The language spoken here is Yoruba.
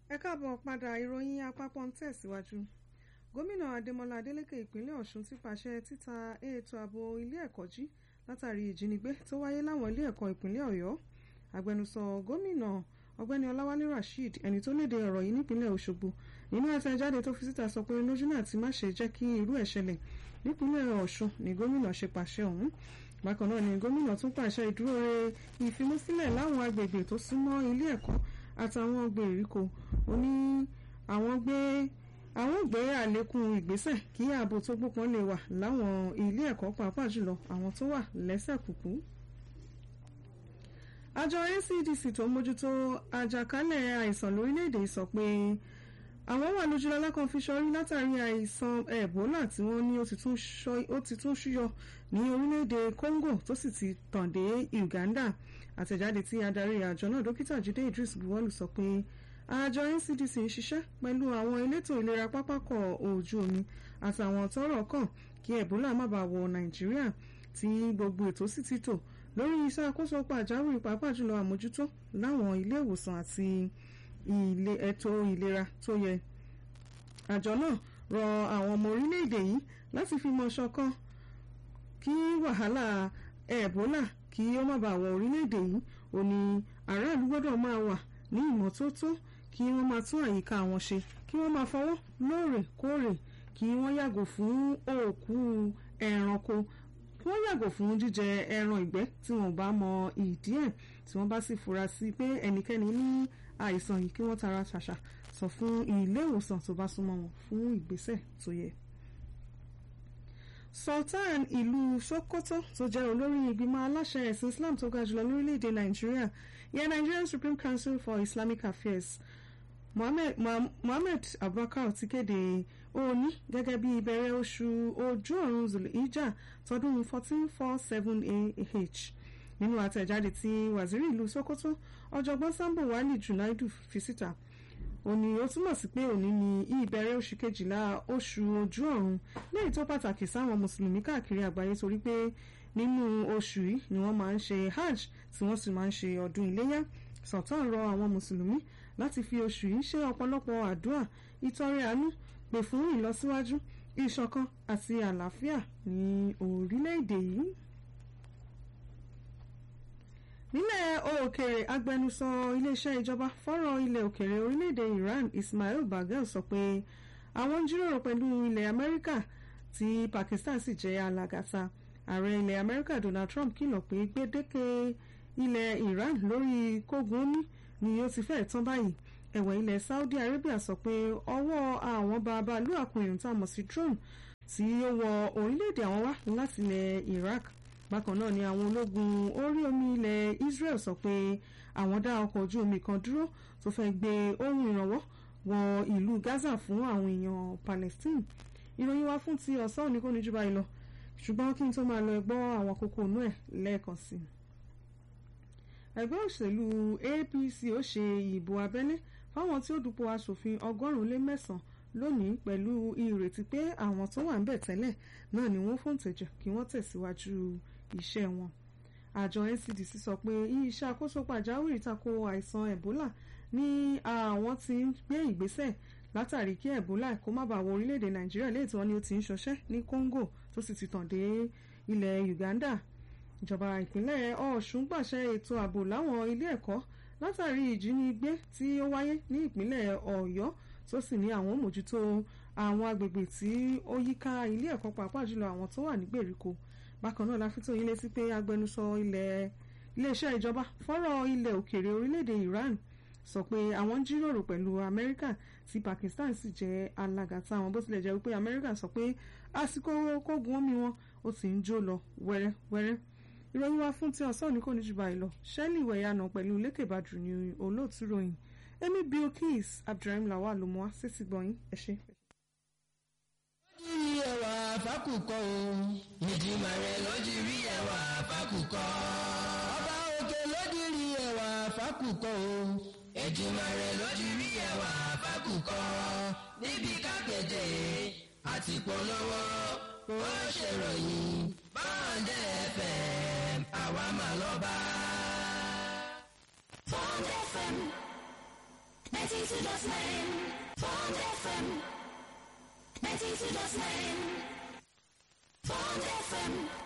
ẹ káàbọ̀ padà ìròyìn àpapọ̀ ń tẹ̀síwájú gómìnà adémọlá adélèké ìpínlẹ̀ ọ̀ṣun ti pàṣẹ títa ètò ààbò ilé ẹ̀kọ́ jí látàrí ìjínigbé tó wáyé láwọn ilé ẹ̀kọ́ ìpínlẹ̀ ọ̀yọ́ agbẹnusọ gómìnà ọ̀gbẹ́ni ọláwálé rasheed ẹni tó léde ọ̀rọ̀ yìí nípínlẹ̀ òṣogbo nínú àtẹ̀jáde tó fi síta sọ pé lójú náà ti má ṣe jẹ́ kí irú ẹ̀ ṣẹlẹ̀ nípínlẹ̀ ọ̀ṣun ni gómìnà ṣe pàṣẹ ọ̀hún bákan náà ni gómìnà tún pàṣẹ ìdúróore ìfimúsílẹ̀ láwọn agbègbè tó súnmọ́ ilé ẹ̀kọ́ àtàwọn gbèríko ó ní àwọn gbé àwọn gbé àlékún ìgbésẹ̀ kí ààbò tó gbópọn lè wà láwọn ilé ẹ̀kọ́ pàápàá jùlọ àwọn tó wà lẹ́sẹ̀ kùkú àjọ ncdc tó ń mójútó àjàkálẹ̀ àìsàn lórílẹ̀‐èdè sọ pé àwọn wà lójúlọ́lá kan fi ṣọrí látàrí àìsàn ebola tí wọ́n ní ó ti tún ṣúyọ ní orílẹ̀‐èdè congo tó sì ti tàn dé uganda àtẹ̀jáde tí adarí àjọ náà dókítà jídé idris buwọ́lù sọ pé àjọ ncdc ń ṣiṣẹ́ pẹ̀lú àwọn elétò ìlera pápákọ̀ ojú omi àtàwọn tọ́rọ̀ kàn kí ebola má bàa wọ nàìjíríà tí gbogbo ètò sì ti tò lórí iṣẹ́ àkóso pàjáwìrì pàápàá jùlọ àmójútó láwọn ilé ìwòsàn àti ilé ètò ìlera tó yẹ. àjọ náà rọ àwọn ọmọ orílẹ̀-èdè yìí láti fi mọ̀ ṣọ̀kan kí wàhálà ẹ̀bólà kí ó má bàa wọ orílẹ̀-èdè yìí ó ní aráàlú gbọ́dọ̀ máa wà ní ìmọ́tótó kí wọ́n máa tún àyíká wọn ṣe kí wọ́n máa fọwọ́ lóòrèkóòrè kí wọ́n yàgò fún òkú ẹranko kí wọ́n yàgò fún jíjẹ ẹran ìgbẹ́ tí wọ́n bá mọ ìdí ẹ̀ tí wọ́n bá sì fura sí pé ẹnikẹ́ni ní àìsàn yìí kí wọ́n tara ṣàṣà sọ fún ilé ìwòsàn tó bá súnmọ́ wọn fún ìgbésẹ̀ tó yẹ. Sultan ìlú Sokoto tó jẹ́ olórí ìgbìmọ̀ aláṣẹ ẹ̀sìn Islam tó ga jùlọ lórílẹ̀‐èdè Nàìjíríà yẹ Nigerian Supreme Council for Islamic Affairs Mohammed, Mohammed Abubakar ti kéde òní gẹ́gẹ́ bí ìbẹ̀rẹ̀ oṣù ojú ọ̀run zulhijjah tọdún 1447 AH nínú àtẹ̀jáde tí waziri ìlú Sokoto ọ̀jọ̀gbọ́n Sambo Wali Junaidu fi síta ó ní ó túmọ̀ sí pé òní ni ìbẹ̀rẹ̀ oṣù kejìlá oṣù ojú ọ̀run léyìí tó pàtàkì sáwọn mùsùlùmí káàkiri àgbáyé torí pé nínú oṣù yìí ni wọ́n máa ń ṣe hajj tí wọ́n sì máa ń ṣe ọdún iléyá Sultan rọ àwọn mùsùlùmí láti fi oṣù yìí ṣe ọ̀pọ̀lọpọ̀ àdúrà ìtọrẹ àánú pè fún ìlọsíwájú ìṣọ̀kan àti àlàáfíà ní orílẹ̀-èdè yìí. nílẹ̀ òkèèrè agbẹnusọ iléeṣẹ́ ìjọba fọ́rọ̀ ilẹ̀ òkèèrè orílẹ̀-èdè Iran Ismail Bagel sọ pé àwọn ń jíròrò pẹ̀lú ilẹ̀ Amẹ́ríkà tí Pakistan sì jẹ́ alágàtà ààrẹ ilẹ̀ Amẹ́ríkà Donald Trump kìlọ̀ pé gbèdéke ilẹ̀ Iran lórí kógun omi ni ó ti fẹ́ẹ̀ tán báyìí ẹ̀wẹ̀ ilẹ̀ Saudi Arabia sọ pé ọwọ́ àwọn bàbáàlú àkùnrin tá a mọ̀ sí drone tí ó wọ orílẹ̀-èdè àwọn wá láti ilẹ̀ Iraq bákan náà ni àwọn ológun orí omi ilẹ̀ Israel sọ pé àwọn dá ọkọ̀ ojú omi kan dúró tó fẹ́ gbé ohun ìrànwọ́ wọ ìlú Gaza fún àwọn èèyàn Palestine ìròyìn wa fún ti ọ̀sán òní kò ní jù báyìí lọ ṣùgbọ́n kí n tó máa lọ gbọ́ àwọn kókó inú ẹ̀ lẹ́ẹ̀kan sí i ẹgbẹ́ òṣèlú APC ó ṣe ìbò abẹ́lé fáwọn tí ó dupò aṣòfin ọgọ́rùn-ún lé mẹ́sàn-án lónìí pẹ̀lú ìrètí pé àwọn tó wà ń bẹ̀ tẹ́lẹ̀ náà ni wọ́n fòǹtẹ̀jẹ̀ kí wọ́n tẹ̀síwájú iṣẹ́ wọn. àjọ NCDC sọ pé iṣẹ́ àkóso pàjáwìrì tako àìsàn Ebola ní àwọn tí ń gbé ìgbésẹ̀ látàrí kí Ebola kó má bàa wọ orílẹ̀-èdè Nàìjíríà léètò wọn ni ó ti ń ṣọṣẹ́ ní Congo tó sì ti tàn dé ilẹ̀ Uganda ìjọba ìpínlẹ̀ Ọ̀ṣun pàṣẹ ètò ààbò láwọn ilé ẹ̀kọ́ látàrí ìjínigbé tí ó wáyé ní ìpínlẹ̀ Ọ̀yọ́ tó sì ní àwọn mójútó àwọn agbègbè tí ó yíká ilé ẹ̀kọ́ pàápàá jùlọ àwọn tó wà ní gbèríko bákan náà la fi tó yín létí pé agbẹnusọ ilẹ̀ iléeṣẹ́ ìjọba fọ́rọ̀ ilẹ̀ òkèèrè orílẹ̀-èdè Iran sọ pé àwọn ń jíròrò pẹ̀lú Amẹ́ríkà tí Pakistan sì jẹ́ alágàtà wọn bó tilẹ̀ jẹ́ wípé Amẹ́ríkà sọ pé àsìkò kógun omi wọn ó ti ń jó lọ wẹ́rẹ́wẹ́rẹ́ ìròyìn wa fún ti ọ̀sán ní kò ní jù báyìí lọ ṣẹ́lì ìwẹ̀yànà pẹ̀lú lékèbàdù ní olóòtú ròyìn èmi Bilkis Abdulrahim Lawal ló mú wá sétí gbọ̀nyìn ẹ ṣé. lójú rí ẹwà fákùkọ o ìdìmọ̀ rẹ̀ lójú rí ẹwà fákùkọ. ọba òkè lójú rí ẹwà fákùkọ o ìdìmọ̀ rẹ̀ lójú rí ẹwà fákùkọ. níbi kápẹ́tẹ̀ àti polówó ó ṣèròyìn báńdẹ̀ FM àwa mà lọ́ba. Bond FM ninety-two dot nine Bond FM ninety-two dot nine Bond FM.